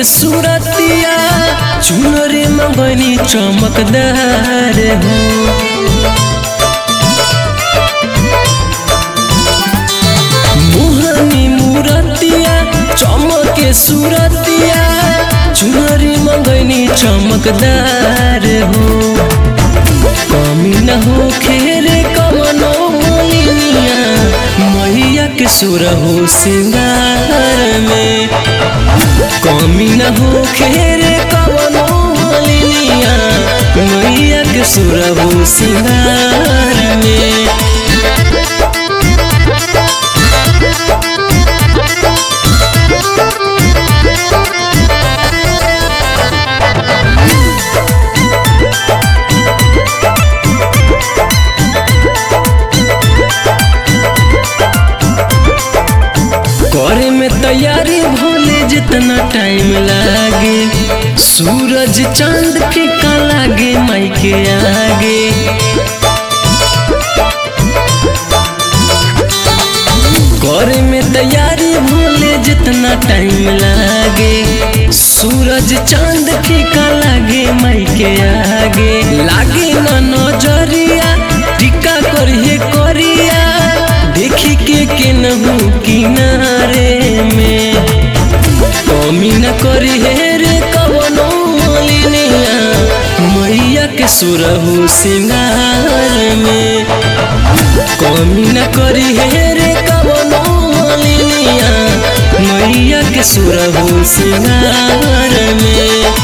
सूरतिया चुनरी मंगनी चमकदार हो मोहनी मूरतिया चमके सूरतिया चुनरी मंगनी चमकदार हो कमी न हो खेरे कमनो मोलिनिया मैया के सुर हो सिंगार में कमी न हो खेरे कमनो मोलिनिया मैया के सुर हो सिंगार में करे में तैयारी भोले जितना टाइम लागे सूरज चांद फीका लागे माई के आगे करे में तैयारी भोले जितना टाइम लागे सूरज चांद फीका लागे माई के आगे लागे न नजरिया टिका करिए करिया देखी के केनहू किनारे में कमी न करी हे रे कवनो मोलिनिया मैया के सुरहु सिंगार में कमी न करी हे रे कवनो मोलिनिया मैया के सुरहु सिंगार में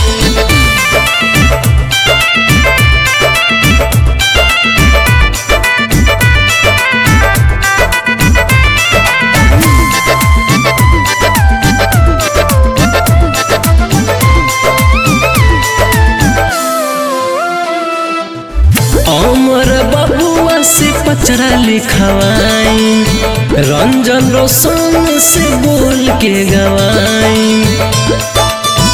अमर बबुआ से पचरा लिखवाई रंजन रोशन से बोल के गवाई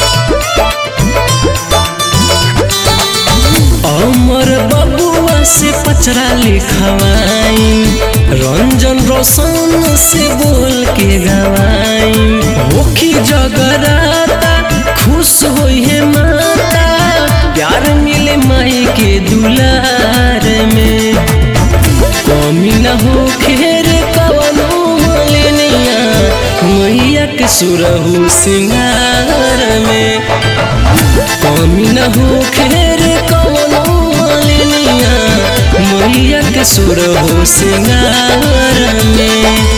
अमर बबुआ से पचरा लिखवाई रंजन रोशन से बोल के गवाई होखी जगराता खुश होई है माता प्यार मिले माई के दुलार में कमी न हो खेर कवनो मोलिनिया मैया के सुरहु सिंगार में कमी न हो खेर कवनो मोलिनिया मैया के सुरहु सिंगार में